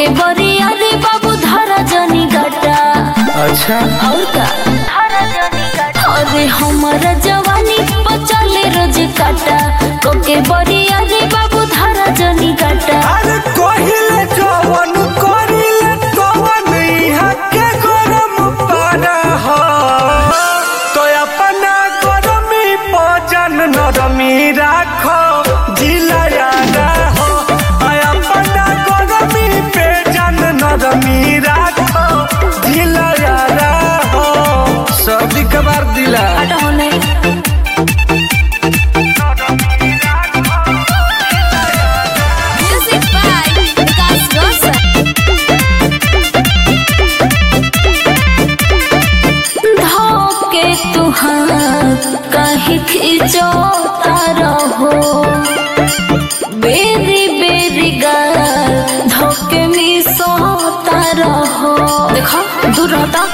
कोके बरिया रे बाबू धरा जनी गटा अच्छा और का अरे हमारा जवानी बचले रोज काटा कोके बरिया रे बाबू धरा जनी गटा अरे कहिले जवन करिले तवन इहाँ के गरम पारा हो तो अपना गरमी पजन नरमी राखो जिलाया हो आ अपना गरमी पे जन नरमी राखो जिलाया हो सर्दी कबार दिला हटा होने म्यूजिक बाय विकास रोशन धोके तू हाथ कहीं खींचो रहो बेरी बेरी गाल धोके मिसोता रहो देखो दूर हटा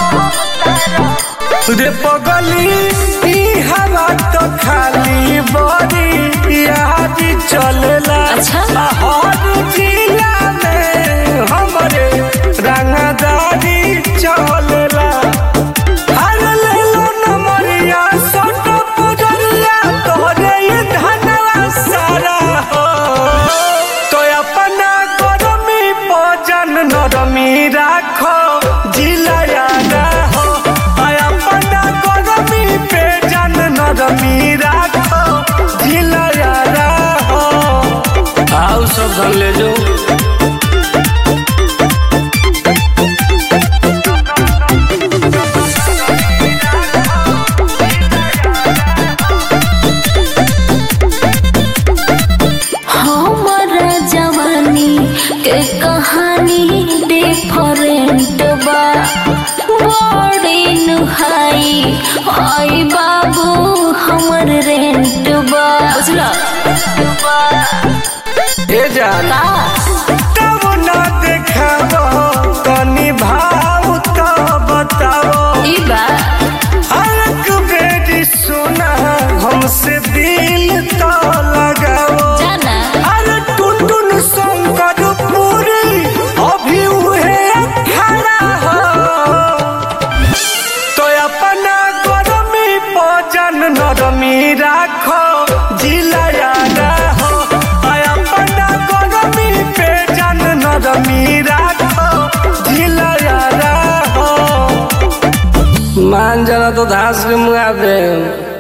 रे पगली ई हवा तो खाली बड़ी यादी चलेला अच्छा। आ हर जिला में हमरे रंगदारी चलेला हर लेलो नमरिया सट पुजरिया तोरे ये धनवा सारा हो तो अपना गरमी पजन नरमी राखो जिलाया हो आ अपना गरमी पे जन नरमी राखो जिलाया हो आओ सब धन ले जाओ हमारा जवानी के कहानी डिफरेंट बा बड़ी नुहाई आई बाबू हमर रेंट बा बुझला ए जान का तब ना देखाबो तनी भाव तो बताओ ई बा हरक बेटी सुना हमसे दिल तो लगाओ जाना अरे टुनटुन शंकर पूरी अभी उहे खड़ा हो तो अपना गरमी पजन नरमी राखो जिलाया हो आ अपना गरमी पे जन नरमी राखो जिलाया हो मान जाना तो धास के मुआ दे